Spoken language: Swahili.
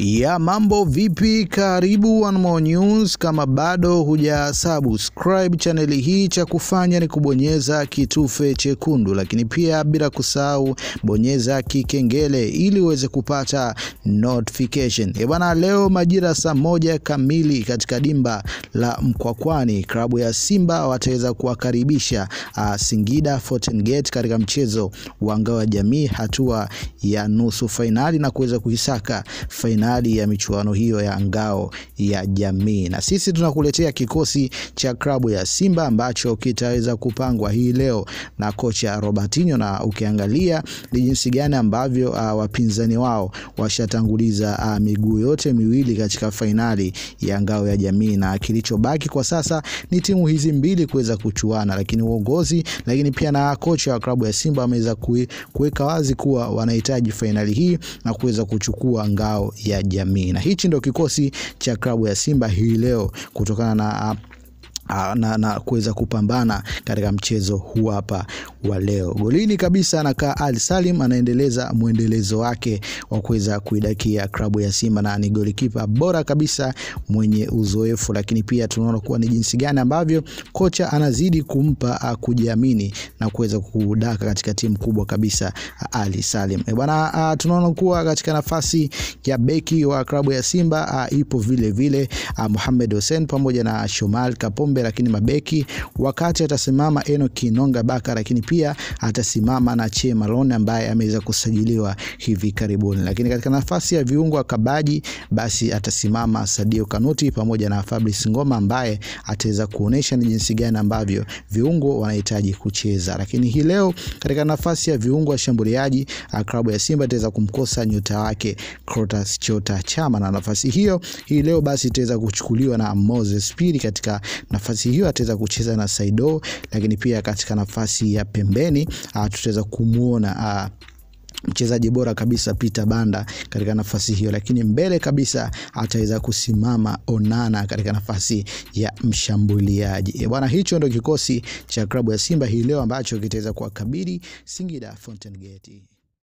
Ya mambo vipi? Karibu One More News. Kama bado huja subscribe chaneli hii, cha kufanya ni kubonyeza kitufe chekundu, lakini pia bila kusahau bonyeza kikengele ili uweze kupata notification. E bwana, leo majira saa moja kamili katika dimba la Mkwakwani, klabu ya Simba wataweza kuwakaribisha uh, Singida Fountain Gate katika mchezo wa ngao ya jamii hatua ya nusu fainali na kuweza kuisaka fainali ya michuano hiyo ya ngao ya jamii, na sisi tunakuletea kikosi cha klabu ya Simba ambacho kitaweza kupangwa hii leo na kocha Robertinho, na ukiangalia ni jinsi gani ambavyo uh, wapinzani wao washatanguliza uh, miguu yote miwili katika fainali ya ngao ya jamii, na kilichobaki kwa sasa ni timu hizi mbili kuweza kuchuana, lakini uongozi, lakini pia na kocha wa klabu ya Simba ameweza kuweka wazi kuwa wanahitaji fainali hii na kuweza kuchukua ngao ya jamii, na hichi ndio kikosi cha klabu ya Simba hii leo kutokana na na, na kuweza kupambana katika mchezo huu hapa wa leo. Golini kabisa anakaa Ali Salim, anaendeleza mwendelezo wake wa kuweza kuidakia klabu ya Simba na ni golikipa bora kabisa mwenye uzoefu, lakini pia tunaona kuwa ni jinsi gani ambavyo kocha anazidi kumpa kujiamini na kuweza kudaka katika timu kubwa kabisa Ali Salim. E bwana, tunaona kuwa katika nafasi ya beki wa klabu ya Simba a, ipo vile vile Mohamed Hussein pamoja na Shomal Kapombe lakini mabeki wakati atasimama Enoki Nonga Baka, lakini pia atasimama na Che Malone ambaye ameweza kusajiliwa hivi karibuni. Lakini katika nafasi ya viungo wa kabaji, basi atasimama Sadio Kanuti pamoja na Fabrice Ngoma ambaye ataweza kuonesha ni jinsi gani ambavyo viungo wanahitaji kucheza. Lakini hii leo katika nafasi ya viungo washambuliaji, klabu ya Simba itaweza kumkosa nyota wake Clatous Chota Chama, na nafasi hiyo hii leo basi itaweza kuchukuliwa na Moses Pili katika nafasi hiyo ataweza kucheza na Saido, lakini pia katika nafasi ya pembeni tutaweza kumuona mchezaji bora kabisa Peter Banda katika nafasi hiyo, lakini mbele kabisa ataweza kusimama Onana katika nafasi ya mshambuliaji. Bwana, hicho ndio kikosi cha klabu ya Simba hii leo ambacho kitaweza kuwakabili Singida Fountain Gate.